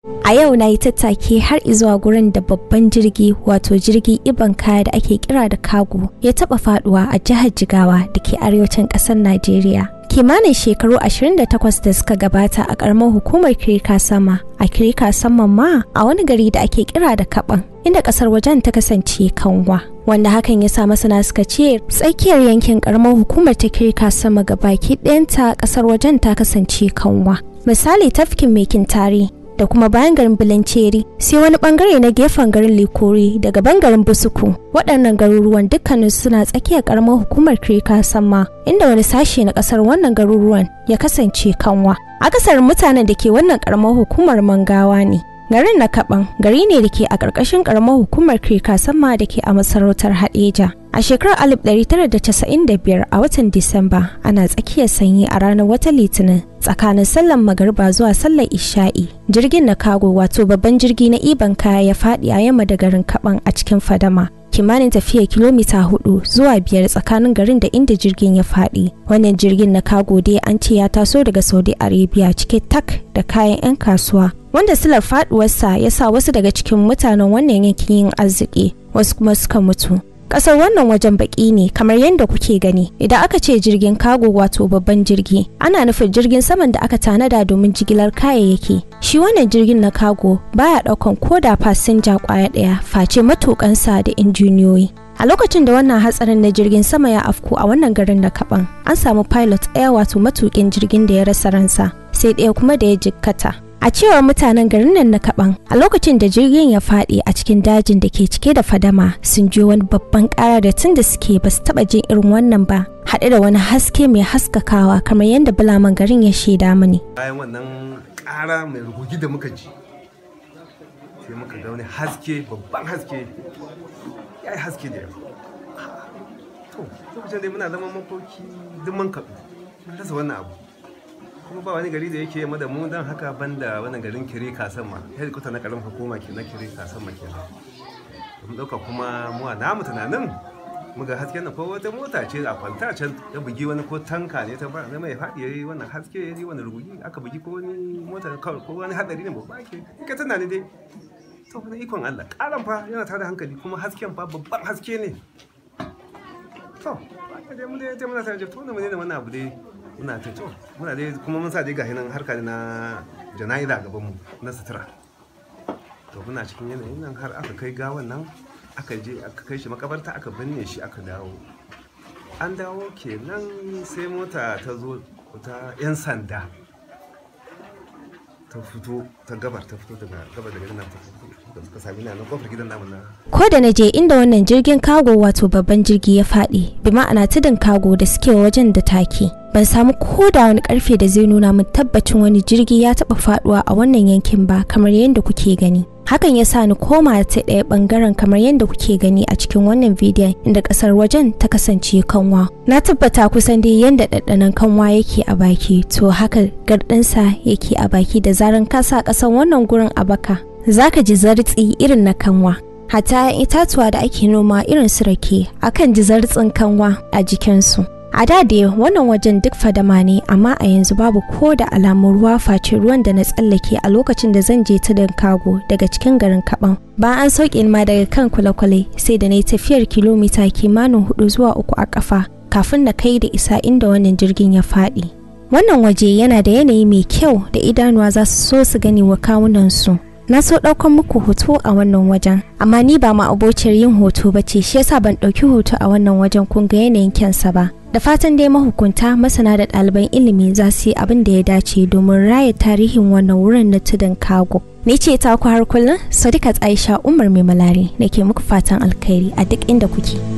A yau na yi tattaki har izuwa gurin da babban jirgi wato jirgi iban kaya da ake kira da kago ya taba faduwa a jihar Jigawa da ke arewacin ƙasar Najeriya. Kimanin shekaru 28 da suka gabata a ƙaramar hukumar Kirika Sama, a Kirika Saman ma a wani gari da ake kira da Kaban, inda ƙasar wajen ta kasance kanwa. Wanda hakan ya sa masana suka ce tsakiyar yankin ƙaramar hukumar ta Kirika Sama ga baki ɗayanta ƙasar wajen ta kasance kanwa. Misali tafkin mekin tare da kuma bayan garin Bilanceri sai wani bangare na gefen garin Likori daga bangaren Busuku waɗannan garuruwan dukkanin suna tsakiyar karamar hukumar Kirika Samma inda wani sashe na ƙasar wannan garuruwan ya kasance kanwa akasarin mutanen da ke wannan karamar hukumar Mangawa ne garin na Kaban gari ne da ke a ƙarƙashin karamar hukumar Kirika Samma da ke a masarautar Hadeja a shekarar 1995 a watan Disamba ana tsakiyar sanyi a ranar wata litinin tsakanin sallan magarba zuwa sallar isha'i jirgin na kago wato babban jirgi na iban kaya ya faɗi a yamma da garin kaban a cikin fadama kimanin tafiya kilomita hudu zuwa biyar tsakanin garin da inda jirgin ya faɗi wannan jirgin na kago dai an ce ya taso daga saudi arabia cike tak da kayan 'yan kasuwa wanda silar faduwarsa ya sa wasu daga cikin mutanen wannan yankin yin arziki wasu kuma suka mutu kasar wannan wajen baki ne kamar yadda kuke gani idan aka ce jirgin kago wato babban jirgi ana nufin jirgin saman da aka tanada domin jigilar kayayyaki shi wannan jirgin na kago baya daukan koda fasinja kwaya daya face matukansa da injiniyoyi a lokacin da wannan hatsarin na jirgin sama ya afku a wannan garin na kaban an samu pilot ɗaya wato matukin jirgin da ya rasa ransa sai ɗaya kuma da ya jikkata A cewar mutanen garin nan na kaban a lokacin da jirgin ya faɗi a cikin dajin da ke cike da fadama sun je wani babban ƙara da tun da suke ba su taɓa jin irin wannan ba haɗe da wani haske mai haskakawa kamar yadda bulaman garin ya shaida mini. Bayan wannan ƙara mai rugugi da muka ji sai muka ga wani haske babban haske ya yi haske da yawa. To lokacin dai muna zama makoki duk mun kaɗu rasa wannan abu. kuma ba wani gari da yake yamma da mu don haka banda wani garin kire kasan ma hedikuta na karamin hukuma ke na kire kasan ma kenan mun dauka kuma mu a namu tunanin muga hasken na ko wata mota ce a kwanta can ya bugi wani ko tanka ne ta ba na mai faɗi yayi wannan haske yayi wani rugugi aka bugi ko wani mota ko wani hadari ne babba ke ka tana ne dai to na ikon Allah karan fa yana tada hankali kuma hasken fa babban haske ne to dai mun dai muna tare da to ne mun ne wannan abu dai muna ta to muna dai kuma mun sa dai gahi nan harka na jana'iza gaban mu na sutura to muna cikin yanayin nan har aka kai gawan nan aka je aka kai shi makabarta aka binne shi aka dawo an dawo kenan sai mota ta zo ta yan sanda ta fito ta gabar ta fito daga gabar daga nan ta fito suka sami na kofar gidan namu na Ko da na je inda wannan jirgin kago wato babban jirgi ya faɗi bi ma'ana tudun kago da suke wajen da take ban samu ko da wani karfe da zai nuna min tabbacin wani jirgi ya taɓa faɗuwa a wannan yankin ba kamar yadda kuke gani hakan ya sa ni koma ta ɗaya ɓangaren kamar yadda kuke gani a cikin wannan bidiyon inda ƙasar wajen ta kasance kanwa na tabbata kusan dai yadda ɗaɗɗanon kanwa yake a baki to haka garɗinsa yake a baki da zaran ka sa ƙasan wannan gurin a baka zaka ji zartsi irin na kanwa hata itatuwa da ake noma irin su rake akan ji zartsin kanwa a jikinsu a da da wannan wajen duk fadama ne amma a yanzu babu ko da alamun ruwa face ruwan da na tsallake a lokacin da zan je tudun kago daga cikin garin kaban ba an sauke ma daga kan kwale-kwale sai da na yi tafiyar kilomita kimanin hudu zuwa uku a kafa kafin na kai da isa inda wannan jirgin ya faɗi wannan waje yana da yanayi mai kyau da idanuwa za su so su gani wa kawunansu na so ɗaukan muku hoto a wannan wajen amma ni ba ma abociyar yin hoto ba ce shi yasa ban ɗauki hoto a wannan wajen kun ga yanayin kyansa ba da fatan dai mahukunta masana da ɗaliban ilimi za su yi abin da ya dace domin raya tarihin wannan wurin na tudun kago ni ce ta ku har kullum sadikat aisha umar mai malari nake muku fatan alkhairi a duk inda kuke